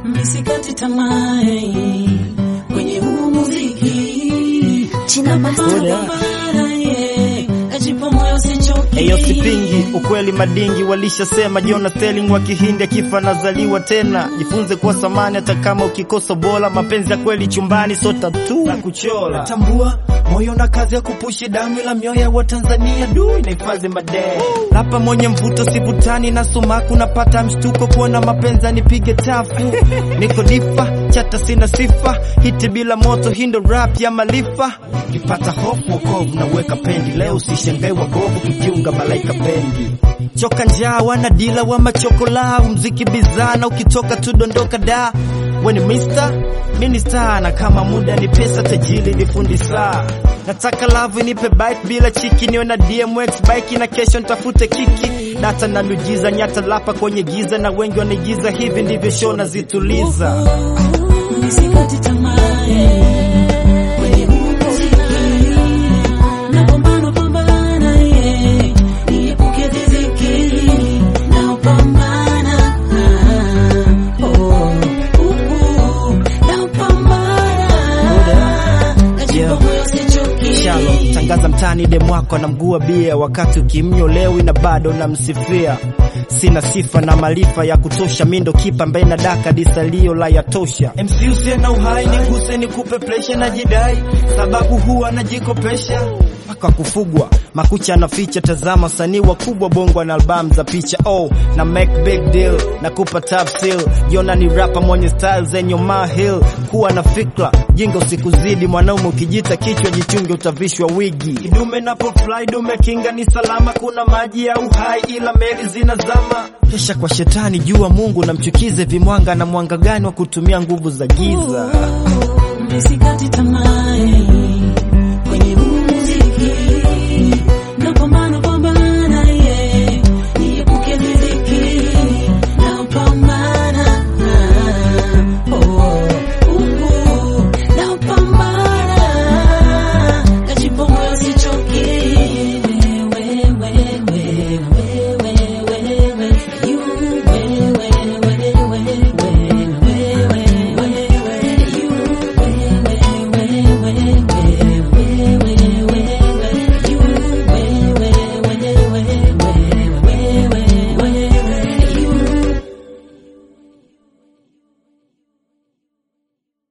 misikati tamaa eh, kwenye huu muziki China Master. Napambana, eh, najipa moyo sichoki. Eyo sipingi ukweli, madingi walishasema Jona Sterling wa Kihindi akifa nazaliwa tena. Jifunze kuwa samani hata kama ukikosa bora. Mapenzi ya kweli chumbani, so tatu na kuchora. Tambua moyo na kazi ya kupushi damu, ila mioyo wa Tanzania du inahifadhi madee. Lapa mwenye mvuto sivutani na sumaku, napata mshtuko kuona mapenzi anipige tafu. Niko difa chata, sina sifa hiti bila moto, hindo rap ya malifa. Ukipata hofu wokovu na weka pendi, leo usishangae wagovu kijiunga malaika bendi. Choka njaa wana dila wa machokola, mziki bizana, ukitoka tu dondoka da. Weni mister minister, na kama muda ni pesa, tajiri ni fundi saa. Nataka love nipe bite bila chiki, niwe na DMX bike na kesho nitafute kiki. Data na miujiza nyata lapa kwenye giza, na wengi wanaigiza, hivi ndivyo show nazituliza. Misikati tamaa eh, kwenye huu muziki napambana pambana eh, niepuke riziki napambana ah, oh, uh, uh, napambana najipa moyo sichoki. Shalom, tangaza mtani demu wako anamgua bia, wakati ukimnyolewi na bado namsifia. Sina sifa na maarifa ya kutosha, mi ndo kipa ambaye na daka disalio la yatosha. MC usiye na uhai, niguse nikupe presha na jidai, sababu huwa najikopesha mpaka kufugwa makucha anaficha. Tazama wasanii wakubwa bongo na albamu za picha oh, na make big deal na kupa top seal. Jona ni rapa mwenye style zenye mahil, kuwa na fikra jinga usikuzidi. Mwanaume ukijita kichwa jichunge, utavishwa wigi. Idume napo fly dume kinga ni salama, kuna maji ya uhai ila meli zinazama. Kesha kwa shetani, jua Mungu na mchukize vimwanga na mwanga gani wa kutumia nguvu za giza. Misikati tamaa eh, kwenye huu muziki